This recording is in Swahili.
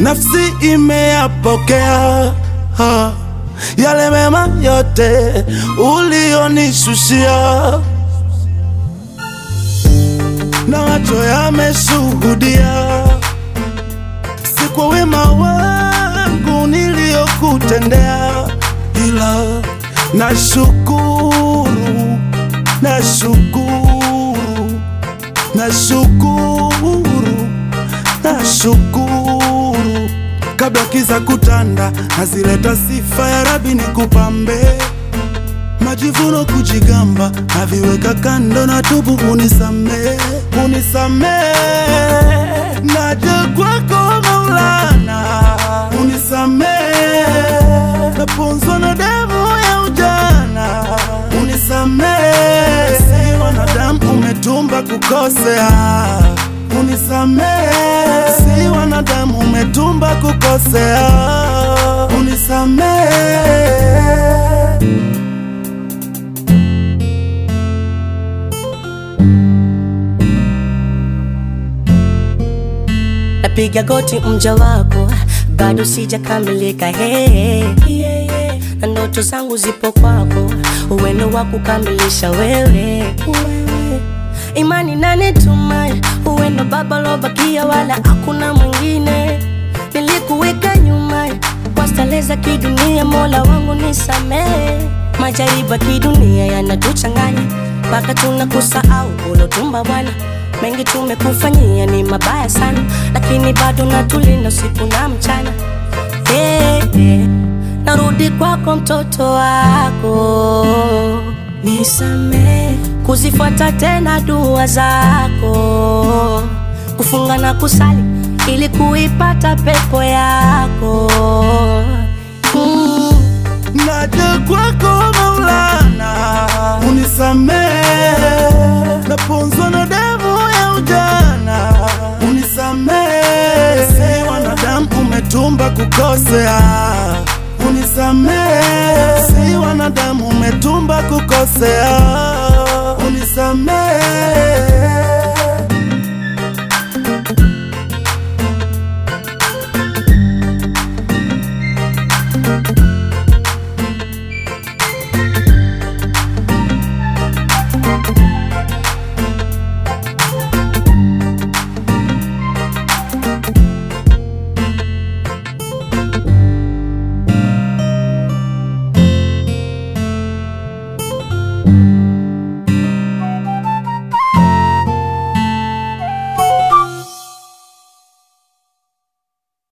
nafsi imeyapokea ha, yale mema yote ulionishushia, na macho yameshuhudia, si kwa wema wangu niliyokutendea, ila nashukuru, nashukuru, nashukuru, nashukuru kabla kiza kutanda, nazileta sifa ya Rabi nikupambe, majivuno kujigamba, naviweka kando na tubu, unisamee, unisamee, naja kwako Maulana, unisamee, naponzwa na damu ya ujana, unisamee, si wanadamu umetumba kukosea, unisamee, si wanadamu umetumba kukosea, unisamee. napiga goti mja wako, bado sijakamilika hey, na ndoto zangu zipo kwako, uwendo wa kukamilisha wewe, imani nanituma uwendo baba lobakia, wala hakuna mwingine, nilikuweka nyuma kwa starehe za kidunia, mola wangu nisamehe, majaribu ya kidunia yanatuchanganya mpaka tunakusahau ulotumba Bwana mengi tumekufanyia ni mabaya sana, lakini bado natulinda usiku na mchana. Hey, hey. Narudi kwako mtoto wako, nisamee kuzifuata tena dua zako, kufunga na kusali ili kuipata pepo yako mm. naja kwako Maulana, unisamee, naponzwa na damu ya ujana, unisamee, si wanadamu umetumba kukosea, unisamee, si wanadamu umetumba kukosea, unisamee